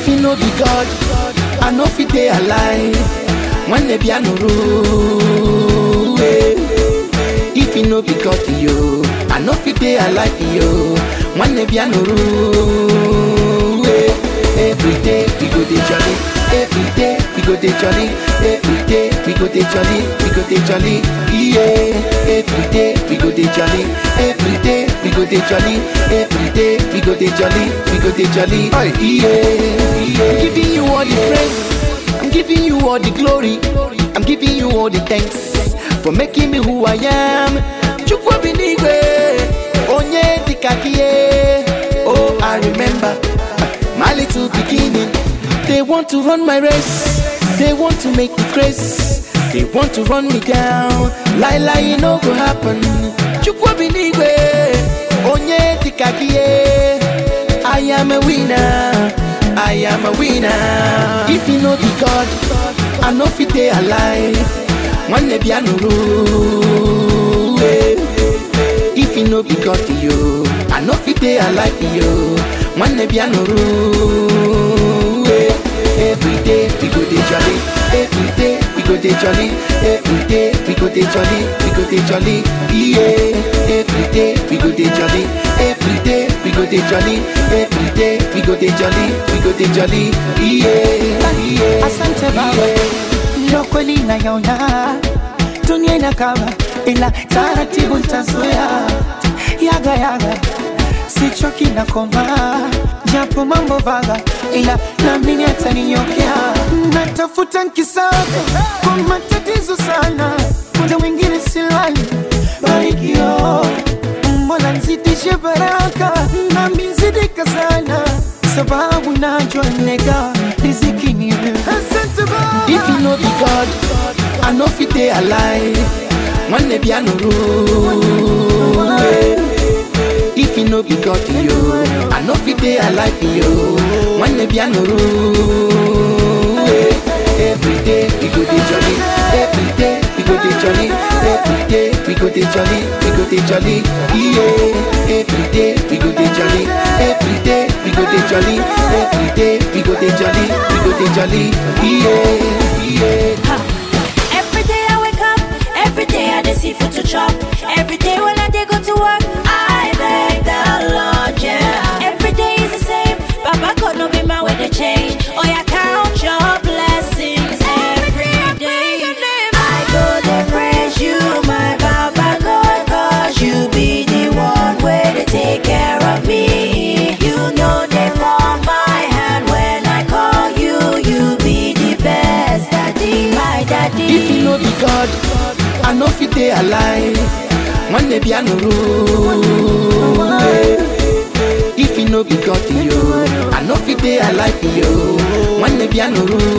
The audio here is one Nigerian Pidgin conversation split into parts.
If you no be God, I no fit dey alive. When the piano roll, eh. If you no be God, yo, I no fit dey alive, yo. When the piano roll, eh. Every day we go dey jolly. Every day we go dey jolly. Every day we go dey jolly. We go dey jolly. Yeah. Every day we go dey jolly. Every day we go dey jolly. Every day we go dey jolly. We go dey jolly. Yeah. yeah. I'm giving you all the praise. I'm giving you all the glory. I'm giving you all the thanks for making me who I am. Chukwu binigwe, onye dikakie. Oh, I remember my little beginning. They want to run my race. They want to make me crazy. They want to run me down. Lie, lie, it no go happen. Chukwu binigwe, onye dikakie. I am a winner. I am a winner. If you know the God, I know fit dey alive. One day piano roll. eh. If you know be God yo, I know fit dey alive yo. One day piano roll. eh. Every day we go dey jolly. Every day we go dey jolly. Every day we go dey jolly. We go dey jolly. Yeah. Every day we go dey jolly. Every day we go dey jolly. Every day we go dey jolly. We go dey jolly. Yeah. Yeah. Asante baba, ndio kweli nayaona dunia inakaba, ila taratibu nitazoea. Yaga yaga, sichoki na koma, japo mambo vaga, ila naamini ataninyokea. Natafuta nkisaka kwa matatizo sana, muda mwingine silali barikio Mola nzidishe baraka nami nzidika sana, sababu najua nega riziki ni wewe. Asante Baba. If you know the God, I know fit dey alive. One day piano roll. eh. If you know be God, yo, I know fit dey alive, yo. One day piano roll. eh. Every day we go dey jolly. Every day we go dey jolly. Every day we go dey jolly. We go dey jolly. Yeah. Every day we go dey jolly. Every day we go dey jolly. Every day we go dey jolly. We go dey jolly. Yeah. Yeah. Every day I wake up, every day I dey see food to chop. Every day when I dey go to work, I thank the Lord, yeah. Every day is the same, Baba God no be my way to change. Oh yeah, count your blessings every day. I go to praise you, my Baba God, cause you be the one way to take care of me. You know they form my hand when I call you. You be the best daddy, my daddy. If you know be God, I know fit dey alive. One day piano roll. eh. If you know be God, yo, I know fit dey alive, yo. One day piano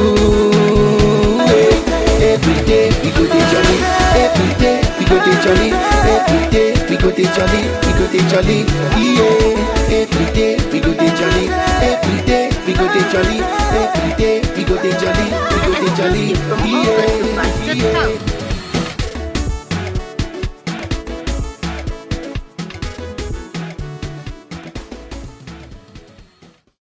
roll. eh. Every day we go dey jolly. Every day we go dey jolly. Every day we go dey jolly. We go dey jolly. Yeah. Every day we go dey jolly. Every day we go dey jolly. Every day we go dey jolly. We go dey jolly.